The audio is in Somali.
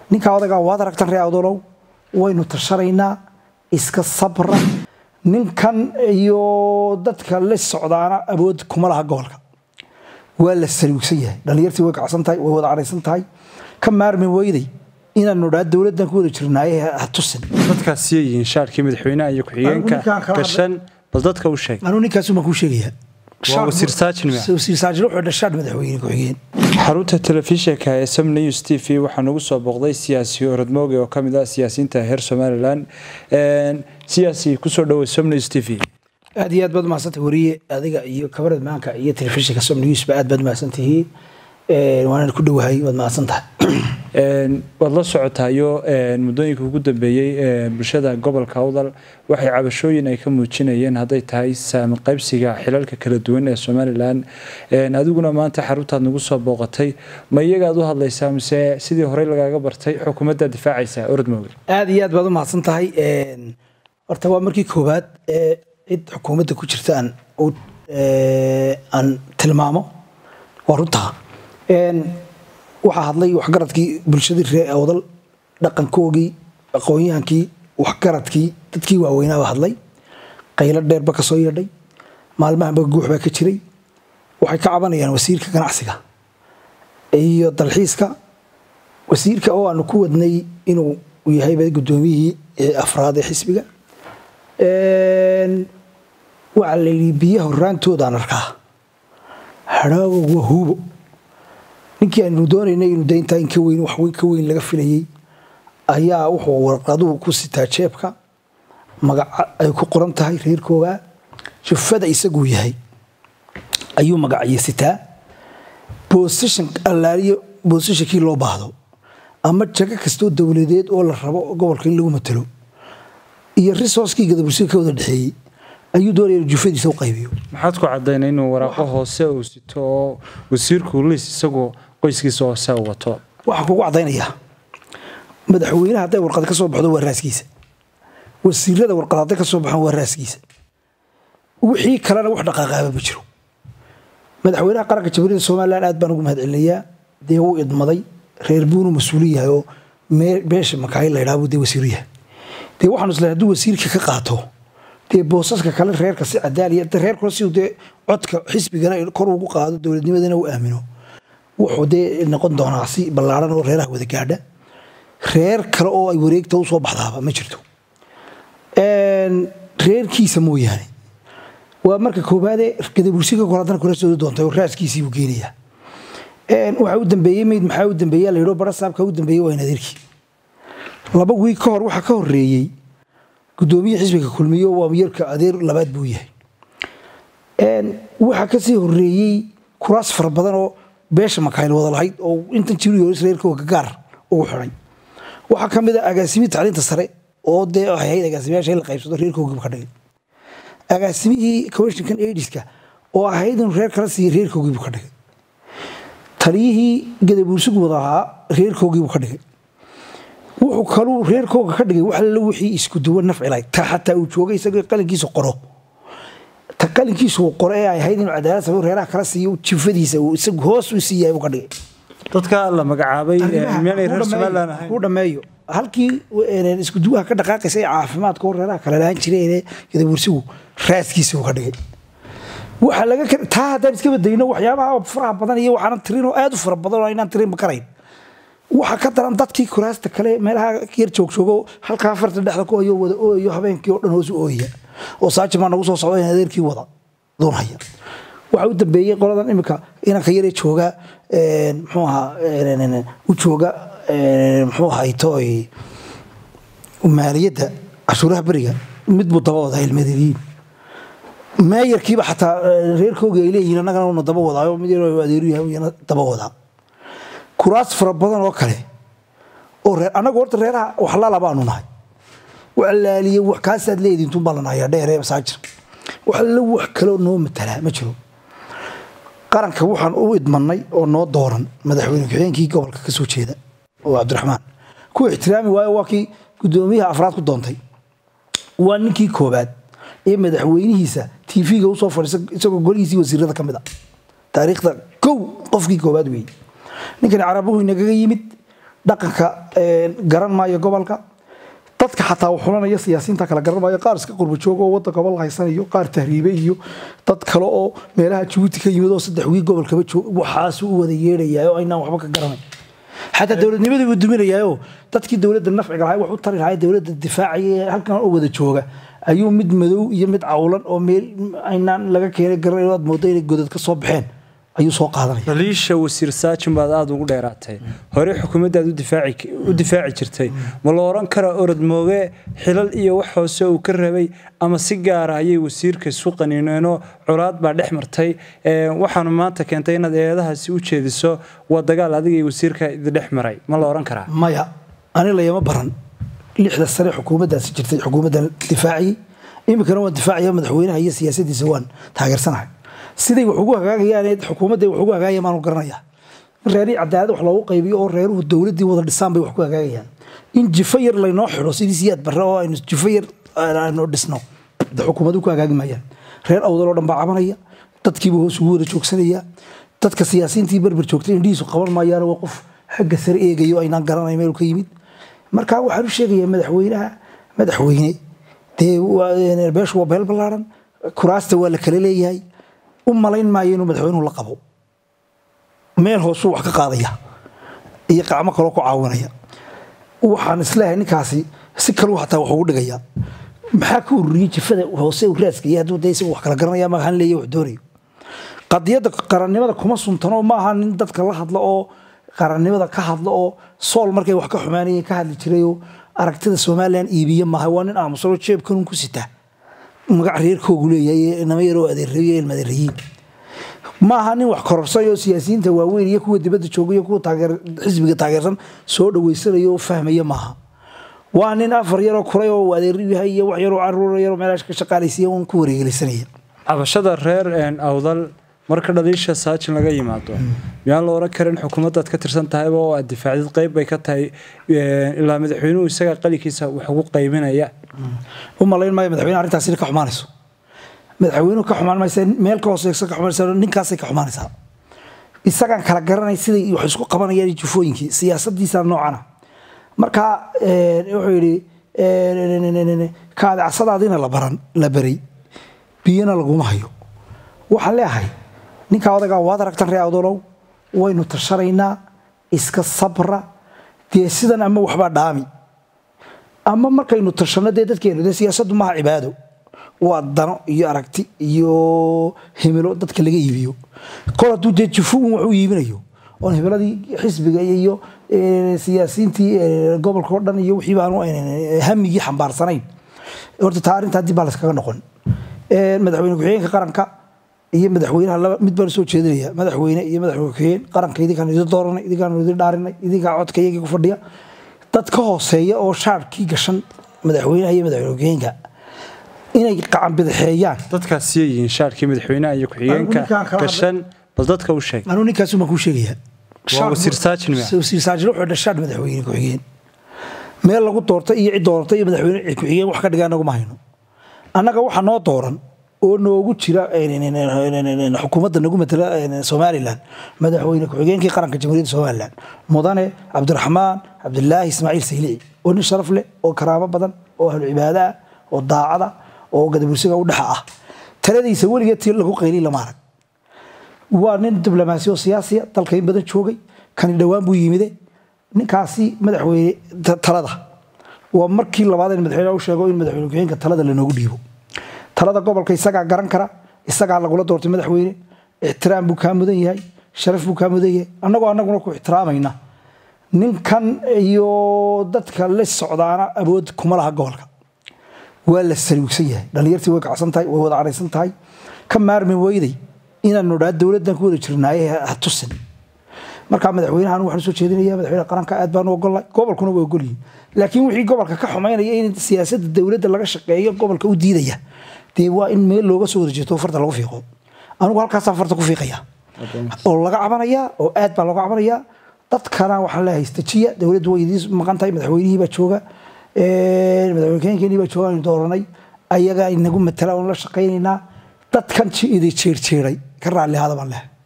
ninkaa odagaa waad aragtan ree awdolow waynu tashanaynaa iska sabra ninkan iyo dadka la socdaana awood kuma laha gobolka waa la saliugsan yahay dhallinyartii way kacsan tahay way wada caraysan tahay ka maarmi weyday inaanu dhaa dowladdan ku wada jirnaaye ha tusin dadkaas yihiin shaarkii madaxweynaha iyo ku-xigeenka ninkaan kala gashan bal dadka u sheeg anuu ninkaasuma kuu sheegayaa Waa wasiir saajin miya? wasiir saajin wuxuu dhashaan madaxweyne ku-xigeen xarunta telefishinka ee sam news t v waxaa nagu soo booqday siyaasi orodmooge oo kamid ah siyaasiyiinta heer somalilan siyaasi kusoo dhawey sam news t v aad iyo aad baad umahadsantay wariye adiga iyo kabarad maanka iyo telefishinka som newsba aad baad umahadsantihiin waanaan ku dhowahay waad mahadsan tahay waad la socotaayo muddooyinka ugu dambeeyey ee bulshada gobolka awdal waxay cabashooyin ay ka muujinayeen hadday tahay saami qaybsiga xilalka kala duwan ee somalilan adiguna maanta xaruntaad nagu soo booqatay ma iyagaad u hadlaysaa mise sidii horey lagaaga bartay xukuumaddaa difaacaysaa orodmooge aad iyo aad baad umahadsan tahay horta waa markii koowaad ee cid xukuumadda ku jirta aan u- aan tilmaamo waa runtaa waxaa hadlay waxgaradkii bulshadii reer awdal dhaqankoogii aqoonyahankii waxgaradkii dadkii waaweynaaba hadlay qaylo dheerba ka soo yeedhay maalmahanba guux baa ka jiray waxay ka cabanayaan wasiirka ganacsiga iyo dalxiiska wasiirka oo aanu ku wadnay inuu yahayba gudoomiyihii ee afraad ee xisbiga waxaa la yidhi biyaha horaantoodaan arkaa hadhaago waa huubo ninkii aynu doonaynay inuu dayntaa in ka weyn wax weyn ka weyn laga filayey ayaa wuxuu warqaduhu ku sitaa jeebka magaca ay ku qoran tahay reerkooga jufada isaguu yahay ayuu magaciyo sitaa bosishon allaaliyo boosishonkii loo baahdo ama jago kastoo dowladeed oo la rabo gobolka in lagu matalo iyo resourcekii gadabursiga ka wada dhexeeyey ayuu doonaya inuu jufadiisa u qaybiyo maxaad ku cadaynay inuu waraaqo hoose uu sito oo wasiirku liis isagoo qoyskiisa hoose u wato waxaan kugu cadaynayaa madaxweynaha hadday warqad ka soo baxdo waa raaskiisa wasiirada warqad hadday ka soo baxaan waa raaskiisa wixii kalena wax dhaqaaqaaba ma jiro madaxweynaha qaranka jamhuuriyadda somalilan aad baan ugu mahadcelinayaa dee wuu idmaday reer buunu mas-uuli yahay oo mee- beesha makaayil la ydhaha buu dee wasiiru yahay dee waxaanu islehay hadduu wasiirka ka qaato dee boosaska kale reerka si cadaaliya de reerkuna si dee codka xisbigana kor ugu qaado dowladnimadana u aamino wuxuu dee noqon doonaa si ballaaran oo reeraha wada gaadha reer kale oo ay wareegta usoo baxdaaba ma jirto reerkiisa mooyaane waa marka koobaade gadabursiga kor haddana kula soo doontay oo raaskiisii buu geenayaa waxaa u dambeeyey mayd maxaa u dambeeya la yidho bara saabka u dambeeyey waa in adeerkii laba wiig ka hor waxaa ka horeeyey gudoomiye xisbiga kulmiyo waa yarka adeer labaad buu yahay waxaa kasii horeeyey kuraas fara badan oo beesha makaayil wada lahayd oo intan jiriyoris reerkooga gaar ugu xiday waxaa ka mid a agaasimihii tacliinta sare oo dee waxay ahayd agaasimayaasha in la qaybsado reerkoogiibu ka dhigay agaasimihii commissionkan aidiska oo ahayd inuu reer kala siiya reerkoogiibu ka dhigay taliyihii gadabuursigu wada ahaa reerkoogiibu ka dhigay wuxuu kaluu reerkooga ka dhigay wax alla wixii isku duwan nafcilay ta xataa uu joogay isagoo qalinkiisa qoro ta qalinkiisa uu qoro ee ay ahayd inuu cadaalad sameeyo reeraha kala siiyo jifadiisa uu isagu hoos u siiyahay buu ka dhigay dadka la magacaabay miyaanay reer somalilan ahayn ku dhameeyo halkii een, isku duwaha ka dhaqaaqaysa ee caafimaadka oo reeraha kale lahaan jireen gadabuursigu raaskiisa uu ka dhigay waxa laga kar- taa haddaan iska badayno waxyaabaha faraha badan iyo waxaanan tirin oo aad u fara badan oo aynaan tirin karayn waxa ka daran dadkii kuraasta kale meelaha yar joogjoogo halkaa farta dhexda ku hayo wada ooyo habeenkii oo dhan hoos u ooyaya oo saajin baa nagu soo socda in adeerkii wada doonhaya waxa u dambeeyey qoladan imika inanka yaree jooga een, muxuu ahaa een, u jooga een, muxuu ahayto maaliyadda cashuuraha beriga mid buu daba wadaa ilmadiriin meeyarkiiba xataa eh, reerkooga ay leeyihiin annagana una daba wadaayo mid yaroo adeeru yahay iyana daba wadaa kuraas fara badan oo kale oo reer annagu horta reeraha waxlala baanu nahay wax laaliye wax kaasaad leediin tun baa la nahayaa dheeree masaajir wax alla wax kaloo noo matalaa ma jiro qaranka waxaan u idmanay oo noo dooran madaxweyne ku-xigeenkii gobolka ka soo jeeda oo cabdiraxmaan ku ixtiraami waayo waa kii gudoomiyaha afraad ku doontay waa ninkii koobaad ee madaxweynihiisa tv-ga usoo fadhiisa isagoo golihiisii wasiirada ka mid a taariikhda kow qofkii koobaad weeye ninkani carabuhu inagaga yimid dhaqanka garan maayo gobolka dadka xataa uu xulanaya siyaasiyiinta kala garan maayo qaar iska qurbajooga oo waddanka gobol haysanayo qaar tahriibe iyo dad kale oo meelaha jabuuti ka yimid oo saddex wii gobolkaba jooga waxaasuu u wada yeedhayaa oo aynaan waxba ka garanay xataa dowladnimadii buu duminayaayoo dadkii dowladda nafciga lahay wax u tari lahay dowladda difaacaya halkan oo wada jooga ayuu mid madow iyo mid cawlan oo meel aynaan laga keenay garanayn aad moodo inay godad ka soo baxeen ayuu soo qaadanaya dhaliisha wasiir saajin baad aada ugu dheeraatay hore xukuumaddaad u difaaci jirtay ma la oran karaa orod mooge xilal iyo wax hoose uu ka rabay ama si gaara ayay wasiirka isu qaniineenoo colaad baa dhex martay waxaanu maanta keentay inaad eedahaasi u jeediso waa dagaal adiga iyo wasiirka idindhex maray ma la oran karaa maya ani layama baran lixda sane xukuumaddaasi jirtay xukuumaddan difaaciyey iminkana waan difaacaya madaxweynaha iyo siyaasadiisa waan taageersanahay siday wax ugu hagaagayaan xukuumadda wax ugu hagaagaya maanu garanaya reerihii cadaalad wax loogu qaybiyo oo reeruhu dowladdii wada dhisaan bay wax ku hagaagayaan in jifo yar laynoo xidho sidii siyaad barre oo aynu jifo yar aynu dhisno de xukuumaddu ku hagaagi maayaan reer awdal oo dhan baa cabanaya dadkiiba hoos ugu wada joogsanaya dadka siyaasiyiintii berber joogtay indhihiisu qaban maayaan waa qof xagga sare eegayo aynaan garanay meel ka yimid marka waxaan u sheegayaa madaxweynaha madaxweyne dee beeshu waa beel ballaaran kuraasta waa la kala leeyahay u malayn maayo inuu madaxweynuhu la qabo meel hoosuu wax ka qaadaya iyo qacmo kaloo ku caawinaya waxaan isleeyahay ninkaasi si kaluu hataa wax ugu dhigaya maxaa ka ururiyey jifada hoose uu raaskaya hadduu dee isagu wax kala garanaya ma han leeya wax doonayo qadiyadda qarannimada kuma suntano ma aha nin dadka la hadlo oo qarannimada ka hadlo oo sool markay wax ka xumaanayeen ka hadli jirayoo aragtida somalilan iibiye maaha waa nin aamusano jeebkanun ku sita magac reerkoogu leeyahay nama yaroo adeerayo ilma adeerayiin maaha nin wax kororsanay oo siyaasiyiinta waaweyn iyo kuwa dibadda jooga iyo kuwa xisbiga taageersan soo dhawaysanaya oo fahmaya maaha waa nin afar yaroo kuray oo adeer yahay iyo wax yaroo caruur yaroo meelaha ka shaqaalaysiya uun ku wareegelisanaya cabashada reer awdal marka dhaliisha saajin laga yimaado miyaan la oran karin xukuumaddaad ka tirsan tahayba oo aad difaacdid qayb bay ka tahay ilaa madaxweynuhu isaga qalinkiisa wax ugu qaybinaya u malayn maayo madaxweyne arrintaas inay ka xumaanayso madaxweynuhu ka xumaan maysa meel ka hooseysa ka xumaanaysa ninkaasay ka xumaanaysaa isagaan kala garanay siday wax isku qabanayaan jufooyinkii siyaasadiisa noocana marka wuxuu yidhi kaadacsadaadiina la baran la baray biyana laguma hayo waxaan leeyahay ninkaa odagaa waad aragtan ree awdolow waynu tashanaynaa iska sabra dee sidan ama waxbaa dhaami ama markaynu tashanno dee dadkeenu dee siyaasaddu maaha cibaado waa dano iyo aragti iyo himilo dadka laga iibiyo kol hadduu dee jufuun wax u iibinayo oon himiladii xisbiga iyo siyaasiyiintii gobolka o dhan iyo wixii baanu hamigii xambaarsanayn horta taa arrintaa dib baa layskaga noqon madaxweyne ku-xigeenka qaranka iyo madaxweynaha laba mid baan soo jeedinaya madaxweyne iyo madaxweyne ku-xigeen qaranka idinkaan idin dooranay idinkaan idin dhaarinay idinkaa codka iyagii ku fadhiya dad ka hooseeya oo shaarkii gashan madaxweynaha iyo madaxweyne ku-xigeenka inay qacan bidixeeyaan dadkaas siyay yihiin shaarkii madaxweynaha iyo ku-xigeenka gashan bal dadka u sheeg anuu ninkaas baan kuu sheegayaa waa wasiir saajin miya wasiir saajin wuxuu dhashaan madaxweyne ku-xigeen meel lagu doortay iyo cid doortay iyo madaxweyne ku-xigeen wax ka dhigaa naguma hayno annaga waxa noo dooran oo noogu jira xukuumadda nagu matala somalilan madaxweyne ku-xigeenkii qaranka jamhuuriyadda somalilan mudane cabdiraxmaan cabdilaahi ismaaciil saylici oo nin sharaf leh oo karaamo badan oo ahlu cibaado ah oo daacada oo gadabursiga u dhexa ah taladiisa weligeed tii lagu qayliy lama arag waa nin diblomaasi oo siyaasiya dalka in badan joogay kani dhowaan buu yimide ninkaasi madaxweyne talada waa markii labaad in madaxweyne u sheego in madaxweyne ku-xigeenka talada lanoogu dhiibo talada gobolka isagaa garan kara isagaa lagula doortay madaxweyne ixtiraam buu kaa mudan yahay sharaf buu kaa mudan yahay annagoo annaguna ku ixtiraamayna ninkan iyo dadka la socdaana awood kuma laha gobolka waa la saliugsan yahay dhallinyartii way kacsan tahay way wada cadhaysan tahay ka maarmi weyday inaanu dhaa dowladdan ku wada jirnaaye ha tusin markaa madaxweynahan waxaan soo jeedinaya madaxweyne qaranka aad baan u ogolnay gobolkuna waa ogolyihin laakiin wixii gobolka ka xumaynaya in siyaasadda dowladda laga shaqeeyo gobolka u diidaya dee waa in meel looga soo wada jeeto farta lagu fiiqo anigu halkaasaan farta ku fiiqaya oo laga cabanayaa oo aad baa looga cabanayaa dadkana waxaa la haystajiya dowladdu way idiin maqan tahay madaxweynihii baa jooga madaxweyne keenkeenii baa jooga aynu dooranay ayagaa inagu matala oon la shaqaynaynaa dadkan idi jeerjeeray ka raalli hada baan leh